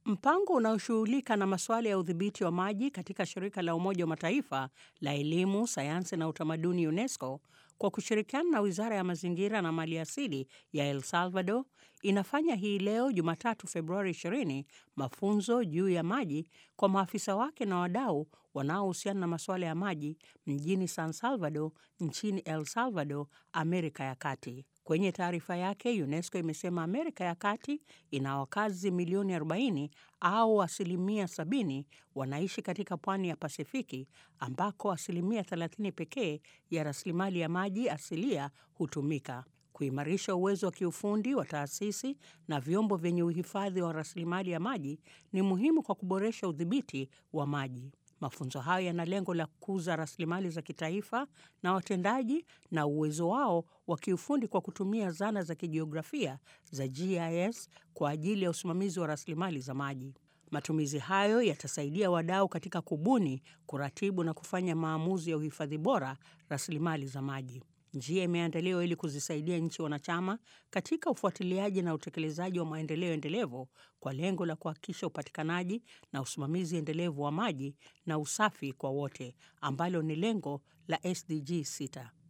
Mpango unaoshughulika na masuala ya udhibiti wa maji katika shirika la Umoja wa Mataifa la elimu, sayansi na utamaduni UNESCO kwa kushirikiana na Wizara ya Mazingira na Maliasili ya El Salvador inafanya hii leo Jumatatu Februari 20 mafunzo juu ya maji kwa maafisa wake na wadau wanaohusiana na masuala ya maji mjini San Salvador nchini El Salvador, Amerika ya Kati. Kwenye taarifa yake, UNESCO imesema Amerika ya Kati ina wakazi milioni 40 au asilimia 70 wanaishi katika pwani ya Pasifiki ambako asilimia 30 pekee ya rasilimali ya maji asilia hutumika. Kuimarisha uwezo wa kiufundi wa taasisi na vyombo vyenye uhifadhi wa rasilimali ya maji ni muhimu kwa kuboresha udhibiti wa maji. Mafunzo hayo yana lengo la kukuza rasilimali za kitaifa na watendaji na uwezo wao wa kiufundi kwa kutumia zana za kijiografia za GIS kwa ajili ya usimamizi wa rasilimali za maji. Matumizi hayo yatasaidia wadau katika kubuni, kuratibu na kufanya maamuzi ya uhifadhi bora rasilimali za maji. Njia imeandaliwa ili kuzisaidia nchi wanachama katika ufuatiliaji na utekelezaji wa maendeleo endelevu kwa lengo la kuhakikisha upatikanaji na usimamizi endelevu wa maji na usafi kwa wote ambalo ni lengo la SDG 6.